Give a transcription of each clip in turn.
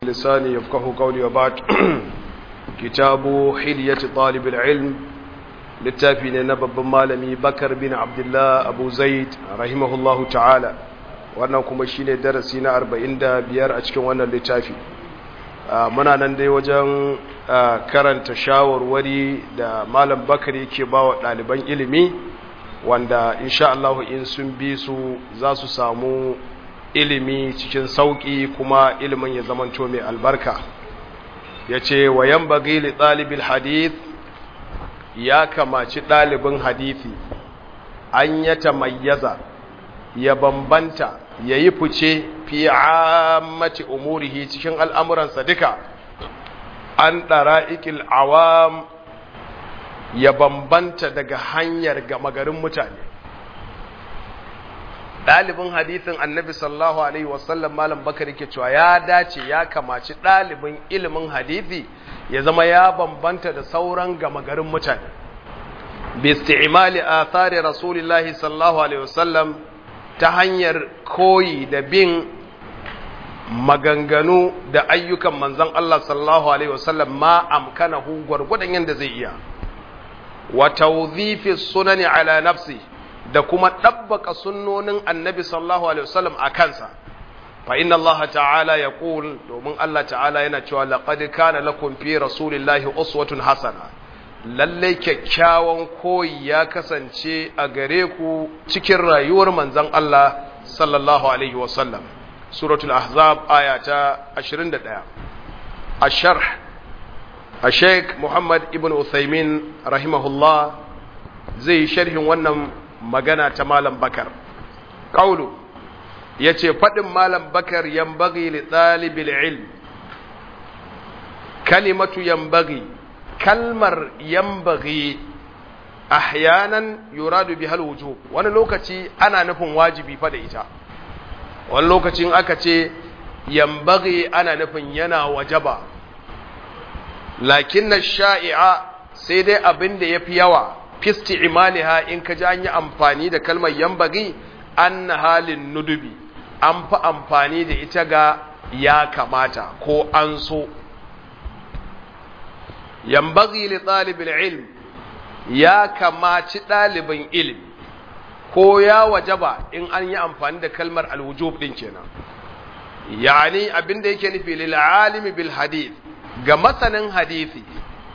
لساني يفقه قولي وبعد كتاب حلية طالب العلم littafi ne na babban malami bakar bin abdullah abu zaid rahimahullahu ta'ala wannan kuma shine darasi na 45 a cikin wannan littafi muna nan dai wajen karanta shawarwari da malam bakar yake ba wa ɗaliban ilimi wanda insha Allah in sun bi su za su samu ilimi cikin sauƙi kuma ilimin ya zamanto mai albarka ya ce wa yan bagi li ɗalibin hadith ya kamaci ɗalibin hadithi an ya tamayyaza ya bambanta ya yi fice fi ammati umurihi cikin al'amuransa duka an ɗara ikil awam ya bambanta daga hanyar gama garin mutane ɗalibin hadithin annabi sallallahu alaihi wasallam malam bakar yake cewa ya dace ya kamaci ɗalibin ilimin hadithi ya zama ya bambanta da sauran gama garin mutane bi isti'mali athari rasulillahi sallallahu alaihi wasallam ta hanyar koyi da bin maganganu da ayyukan manzon Allah sallallahu alaihi wasallam ma amkanahu gwargwadon yanda zai iya wa tawdhifi sunani ala nafsi da kuma ɗabbaka sunnonin annabi sallallahu alaihi wasallam a kansa fa inna Allah ta'ala ya ƙul domin Allah ta'ala yana cewa laqad kana lakum fi rasulillahi uswatun hasana lalle kyakkyawan koyi ya kasance a gare ku cikin rayuwar manzon Allah sallallahu alaihi wasallam suratul ahzab aya ta 21 asharh الشيخ محمد ابن عثيمين رحمه الله zai sharhin wannan magana ta malam bakar ƙaulu ya ce faɗin malam bakar yambagi li ɗalibil ilm kalimatu yambagi kalmar yambagi ahyanan yuradu bi hal wujub wani lokaci ana nufin wajibi fa da ita wani lokacin aka ce yambagi ana nufin yana wajaba lakin na sha'i'a sai dai abin da ya fi yawa fisti imaliha in ka ji an yi amfani da kalmar yambagi an halin nudubi an fi amfani da ita ga ya kamata ko an so yambagi li ɗalibin ilm ya kamaci ɗalibin ilm ko ya wajaba in an yi amfani da kalmar alwujub ɗin kenan yani abinda yake nufi lil alimi bil hadith ga masanin hadisi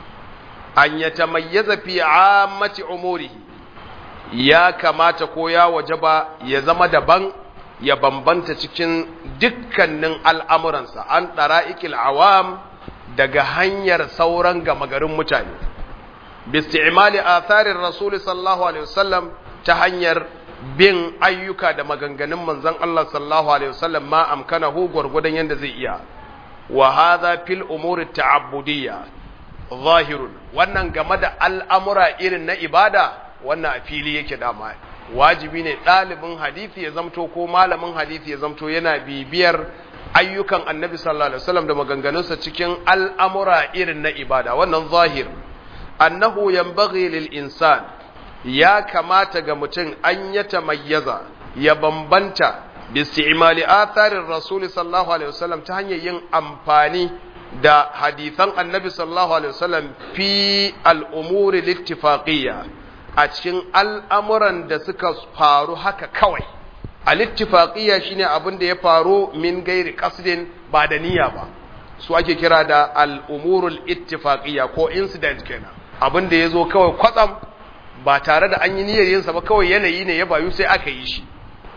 an ya tamayyaza fi ammati umurihi ya kamata ko ya wajaba ya zama daban ya bambanta cikin dukkanin al'amuransa an ɗara'ikil awam daga hanyar sauran gama garin mutane bisti'imali atharin rasuli sallallahu alaihi wasallam ta hanyar bin ayyuka da maganganun manzon Allah sallallahu alaihi wasallam ma amkanahu gwargwadon yadda zai iya wa hadha fil umuri ta'abbudiyya zahirun wannan game da al'amura irin na ibada wannan a fili yake dama wajibi ne ɗalibin hadithi ya zamto ko malamin hadithi ya zamto yana bibiyar ayyukan annabi sallallahu alaihi wasallam da maganganunsa cikin al'amura irin na ibada wannan zahir annahu yanbaghi lil insan ya kamata ga mutum an ya tamayyaza ya bambanta bi isti'mali atharir rasul sallallahu alaihi wasallam ta hanyar yin amfani da hadithan annabi sallallahu alaihi wasallam fi al'umuri littifaqiyya a cikin al'amuran da suka faru haka kawai a littifaqiyya shine abin da ya faru min gairi qasdin ba da niyya ba su ake kira da al'umurul ittifaqiyya ko incident kenan abin da ya zo kawai kwatsam ba tare da an yi niyyar yinsa ba kawai yanayi ne ya bayu sai aka yi shi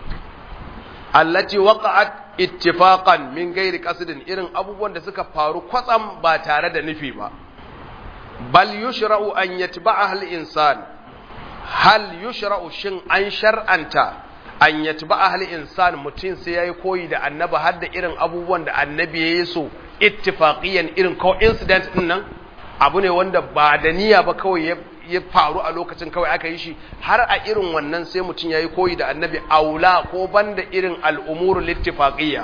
allati waqa'at ittifaqan min gairi qasdin irin abubuwan da suka faru kwatsam ba tare da nufi ba bal yushra'u an yatba'aha al-insan hal yushra'u shin an shar'anta an yatba'aha al-insan mutum sai yayi koyi da annabi har da irin abubuwan da annabi yayi so ittifaqiyan irin coincidence din nan abu ne wanda ba da niyya ba kawai ya faru a lokacin kawai aka yi shi har a irin wannan sai mutum ya yi koyi da annabi aula ko banda irin al'umuru littifaqiyya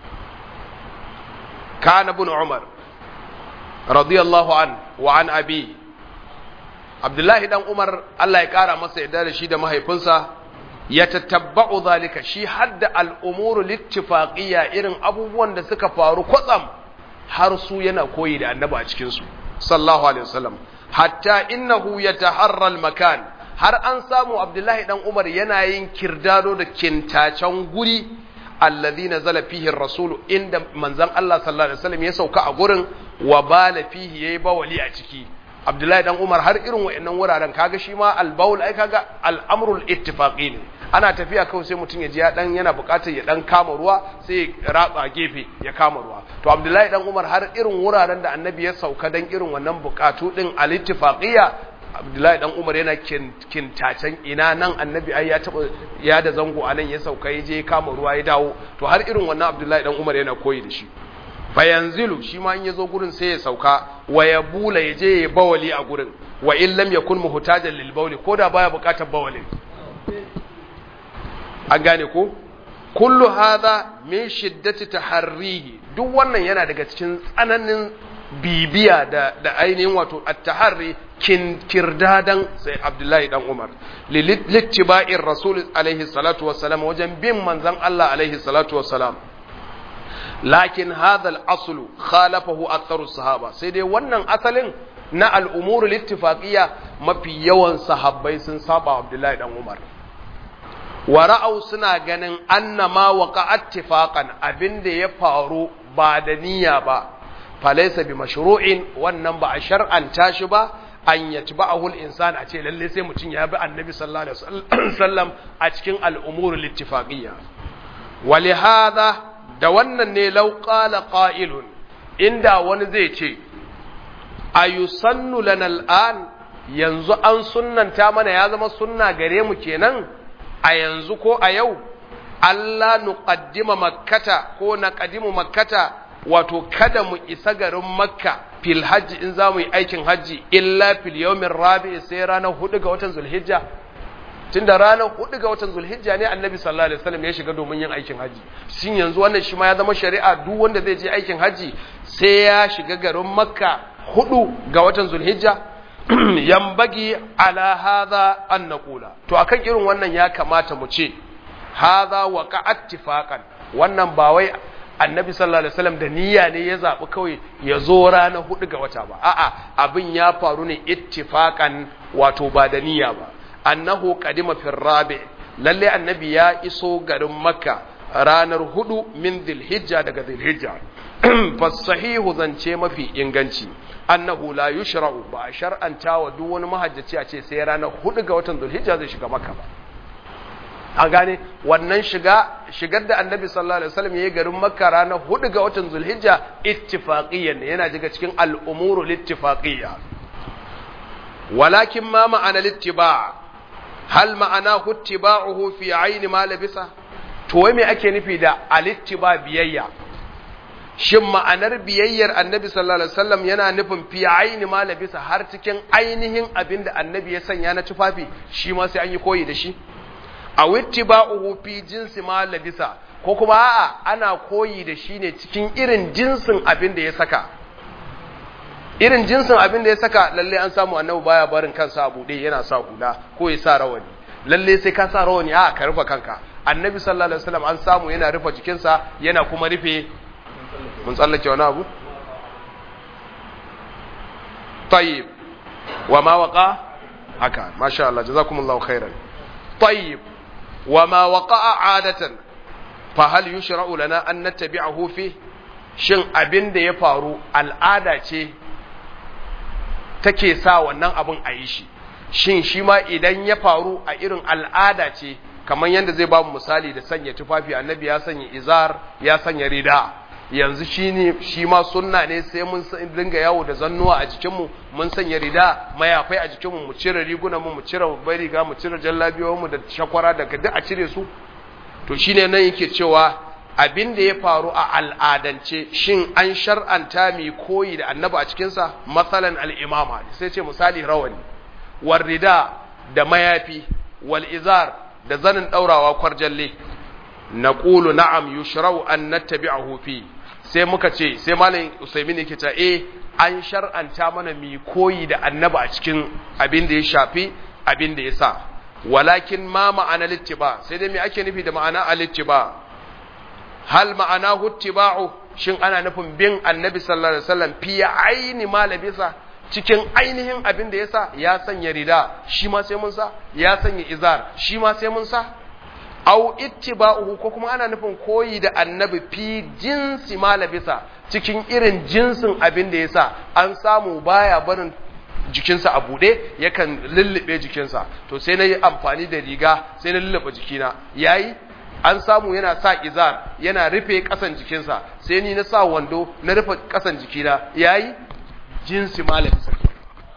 kana bin umar radiyallahu an wa an abi abdullahi dan umar Allah ya kara masa yadda da shi da mahaifinsa ya tattabba'u zalika shi hadda al'umuru littifaqiyya irin abubuwan da suka faru kwatsam har su yana koyi da annabi a cikin su sallallahu alaihi wasallam hatta innahu yataharra al-makan har an samu abdullahi dan umar yana yin kirdado da kintacen guri alladhi nazala fihi ar-rasul inda manzon Allah sallallahu alaihi wasallam ya sauka a gurin wa bala fihi yayi bawali a ciki abdullahi dan umar har irin wayannan wuraren kaga shi ma al-bawl ai kaga al-amrul ittifaqi ne ana tafiya kawai sai mutum ya ji ya dan yana bukatar ya dan kama ruwa sai ya ratsa gefe ya kama ruwa to abdullahi dan umar har irin wuraren da annabi ya sauka dan irin wannan bukatu din al-ittifaqiyya abdullahi dan umar yana kintacen ina nan annabi ai ya taba ya da zango a nan ya sauka ya je kama ruwa ya dawo to har irin wannan abdullahi dan umar yana koyi da shi fayanzilu shi ma in ya zo gurin sai ya sauka wa ya bula ya je ya bawali a gurin wa in lam yakun muhtajan lil bawli ko da baya bukatar bawalin an gane ko kullu hadha min shiddati taharrihi duk wannan yana daga cikin tsananin bibiya da da ainihin wato at-taharri kin kirdadan sai Abdullahi dan Umar littiba'ir rasul alaihi salatu wassalam wajen bin manzon Allah alaihi salatu wassalam lakin hadha al-aslu khalafahu aktharu sahaba sai dai wannan asalin na al-umur littifaqiyya mafi yawan sahabbai sun saba Abdullahi dan Umar wa ra'au suna ganin annama waqa'at tifaqan abinda ya faru ba da niyya ba falaysa bi mashru'in wannan ba a shar'anta shi ba an yatba'ahu al-insan a ce lalle sai mutum ya bi annabi sallallahu alaihi wasallam a cikin al-umur al-ittifaqiyya wa li hadha da wannan ne law qala qa'ilun inda wani zai ce ayusannu lana al-an yanzu an sunnanta mana ya zama sunna gare mu kenan a yanzu ko a yau Allah nuqaddima makkata ko naqadimu makkata wato kada mu isa garin makka fil hajji in za mu yi aikin hajji illa fil yawmin rabi sai ranar hudu ga watan zulhijja tunda ranar hudu ga watan zulhijja ne annabi sallallahu alaihi wasallam ya shiga domin yin aikin hajji shin yanzu wannan shi ma ya zama shari'a duk wanda zai je aikin hajji sai ya shiga garin makka hudu ga watan zulhijja yambagi ala hadha an naqula to akan irin wannan ya kamata mu ce hadha waqa'at tifaqan wannan ba wai annabi sallallahu alaihi wasallam da niyya ne ya zabi kawai ya zo ranar hudu ga wata ba a'a abin ya faru ne ittifaqan wato ba da niyya ba annahu qadima fi rabi lalle annabi ya iso garin makka ranar hudu min dhilhijja daga dhilhijja fasahihu zance mafi inganci annahu la yushra'u ba a shar'anta wa duk wani mahajjaci a ce sai ranar hudu ga watan dhulhijja zai shiga makka ba a gane wannan shiga shigar da annabi sallallahu alaihi wasallam yayi garin makka ranar hudu ga watan dhulhijja ittifaqiyyan yana daga cikin al'umuru littifaqiyya walakin ma ma'ana littiba' hal ma'ana huttiba'uhu fi ayni ma labisa to wai me ake nufi da alittiba biyayya shin ma'anar biyayyar annabi sallallahu alaihi wasallam yana nufin fi aini ma labisa har cikin ainihin abin da annabi ya sanya na tufafi shi ma sai an yi koyi da shi a wittiba'uhu fi jinsi ma labisa ko kuma a'a ana koyi da shi ne cikin irin jinsin abin da ya saka irin jinsin abin da ya saka lalle an samu annabi baya barin kansa a buɗe yana sa hula ko ya sa rawani lalle sai ka sa rawani a ka rufe kanka annabi sallallahu alaihi wasallam an samu yana rufe jikinsa yana kuma rufe mun tsallake wani abu tayyib wa ma waqa haka masha Allah jazakumullahu khairan tayyib wa ma waqa'a adatan fa hal yushra'u lana an nattabi'ahu fi shin abin da ya faru al'ada ce take sa wannan abin a yi shi shin shi ma idan ya faru a irin al'ada ce kamar yadda zai ba mu misali da sanya tufafi annabi ya sanya izar ya sanya rida yanzu shi ne shi ma sunna ne sai mun dinga yawo da zannuwa a jikinmu mun sanya rida mayafai a jikinmu mu cire rigunan mu mu cire babbar riga mu cire jallabiyoyin mu da shakwara daga duk a cire su to shine nan yake cewa abin da ya faru a al'adance shin an shar'anta mai koyi da annabi a cikinsa matsalan al'imama sai ce misali rawani warrida da mayafi wal'izar da zanin ɗaurawa kwarjalle na ƙulu na'am yushrau an nattabi'ahu fi sai muka ce sai malam usaimin yake ta eh an shar'anta mana mai koyi da annabi a cikin abin da ya shafi abin da ya sa walakin ma ma'ana littiba sai dai me ake nufi da ma'ana alittiba hal ma'ana huttiba'u shin ana nufin bin annabi sallallahu alaihi wasallam fi aini ma labisa cikin ainihin abin da yasa ya sanya rida shi ma sai mun sa ya sanya izar shi ma sai mun sa au ittiba'uhu ko kuma ana nufin koyi da annabi fi jinsi ma labisa cikin irin jinsin abin da yasa an samu baya barin jikinsa a buɗe yakan lullube jikinsa to sai na yi amfani da riga sai na lullube jikina yayi an samu yana sa izar yana rufe ƙasan jikinsa sai ni na sa wando na rufe ƙasan jikina yayi jinsi malami sake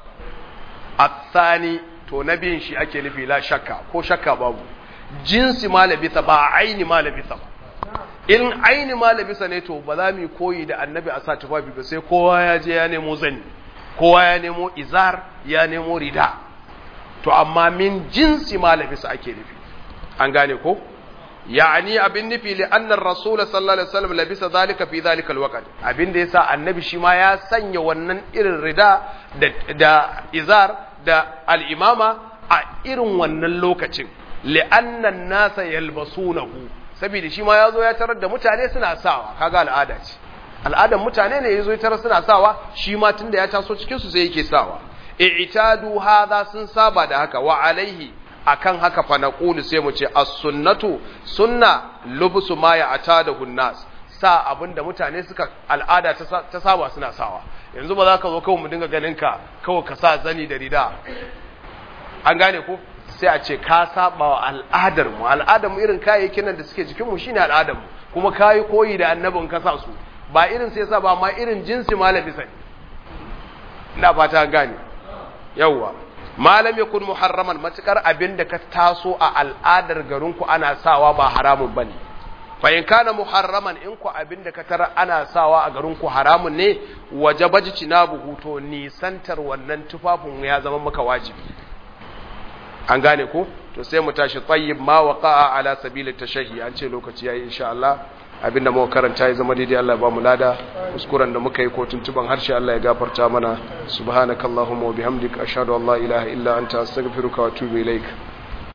athani to na biyin shi ake nufi la shakka ko shakka babu jinsi malabisa ba aini malabisa ba in aini malabisa ne to ba za mu koyi da annabi a sa tufafi ba sai kowa ya je ya nemo zani kowa ya nemo izar ya nemo rida to amma min jinsi malabisa ake nufi an gane ko yani abin nufi li annar rasul sallallahu alaihi wasallam labisa zalika fi zalika alwaqt abin da yasa annabi shi ma ya sanya wannan irin rida da, da izar da al-imama a irin wannan lokacin li annan nasa yalbasunahu saboda shi ma yazo ya tarar da mutane suna sawa kaga al'ada ce al'adan mutane ne yazo ya tarar suna sawa shi ma tunda ya taso cikin su sai yake sawa i'tadu hadha sun saba da haka wa alaihi akan haka fa naqulu sai mu ce as-sunnatu sunna lubsu ma ya'tadahu an-nas sa abinda mutane suka al'ada ta saba suna sawa yanzu ba za ka zo kawai mu dinga ganin ka kawai ka sa zani da rida an gane ko sai a ce ka saba wa al'adar mu al'adar mu irin kayayyakin nan da suke jikin mu shine al'adar mu kuma kayi koyi da annabin ka sa su ba irin sai sa ba ma irin jinsi malami sani ina fata gane yawwa malam yakun muharraman matukar abin da ka taso a al'adar garinku ana sawa ba haramun bane fa in kana muharraman in ku abin da ka tara ana sawa a garinku haramun ne wajaba jinabuhu to nisantar wannan tufafin ya zama maka wajibi an gane ko to sai mu tashi tayyib ma waqa'a ala sabili tashahi an ce lokaci yayi insha Allah abinda muka karanta ya zama daidai Allah ya ba mu lada kuskuren da muka yi ko tuntuban harshe Allah ya gafarta mana subhanakallahumma wa bihamdika ashhadu an la ilaha illa anta astaghfiruka wa atubu ilaik